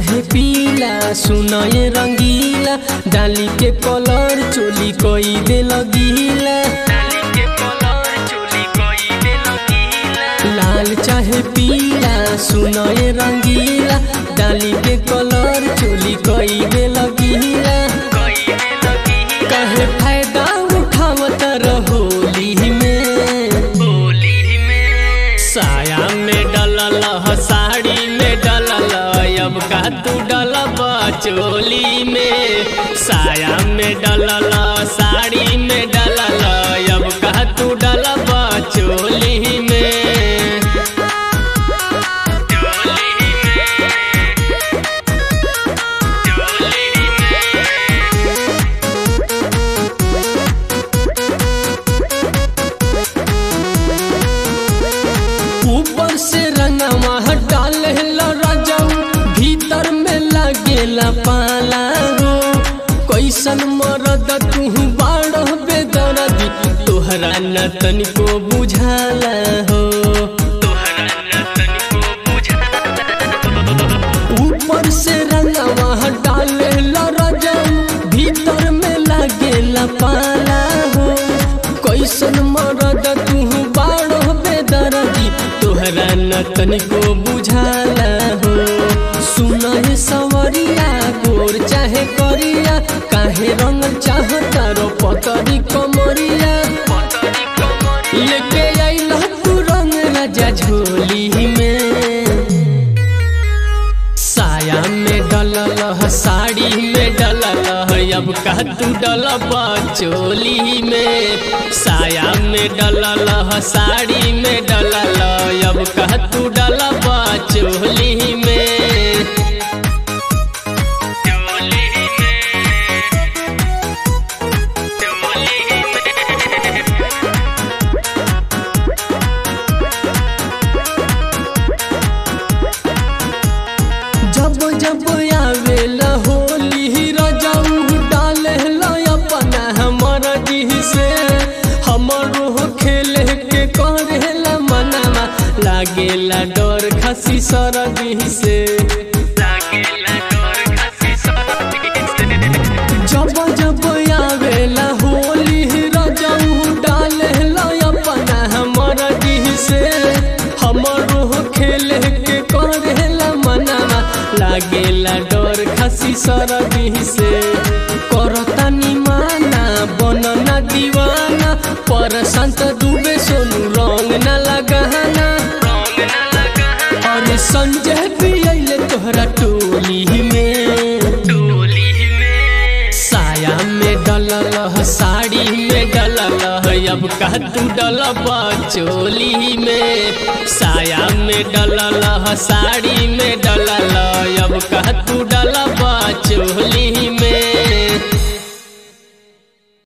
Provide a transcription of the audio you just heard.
चाहे पीला सुनए रंगीला डाली के कलर चोली कोई दे लगीला लाल चाहे पीला सुनए रंगीला डाली के कलर चोली कोई दे लगीला कहे फायदा उठावत रहोली में साया में डलल ह, साड़ी में डलल अब का तू डलब चोली में साया में डलल साड़ी में डलल अब का तू डलब चोली में ऊपर से रंगवा डाल राजाऊ भीतर में लगेला पाला हो कैसन मरद तू बाड़ बेदरदी तोहरा न तनिको बुझाला हो ऊपर से रंगवा डाल राजाऊ भीतर में लगेला पाला हो कैसन मरद तू बाड़ बेदरदी तोहरा न तनिको बुझाला हो सुन हे सवरिया गोर चाहे करिया काहे रंग चाहता रो पतरी कमरिया लेके आइल तू रंग राजा झोली में साया में डलल ह, साड़ी में डलल ह, अब का तू डलब चोली में साया में डलल ह, साड़ी में डलल अब का तू डलब चोली में जब जब आवेला होली रजाऊ डाले अपना हमर जी से हमरो खेले के करेला मनावा लागेला डर खसी सरदी से जब जब आवेला होली रजाऊ डाले अपना हमर जी से हमरो खेले के करेला मनावा लागेला डर खसी सरदी से करतानी माना बनना दीवाना पर संत डूबे सोनू रंग न लगाना और संजय भी अइले तोहरा टोली में साया में डलल ह, साड़ी में डलल ह, अब का तू डलब चोली में साया में डलल ह, साड़ी में डलल अब का तू डलब चोली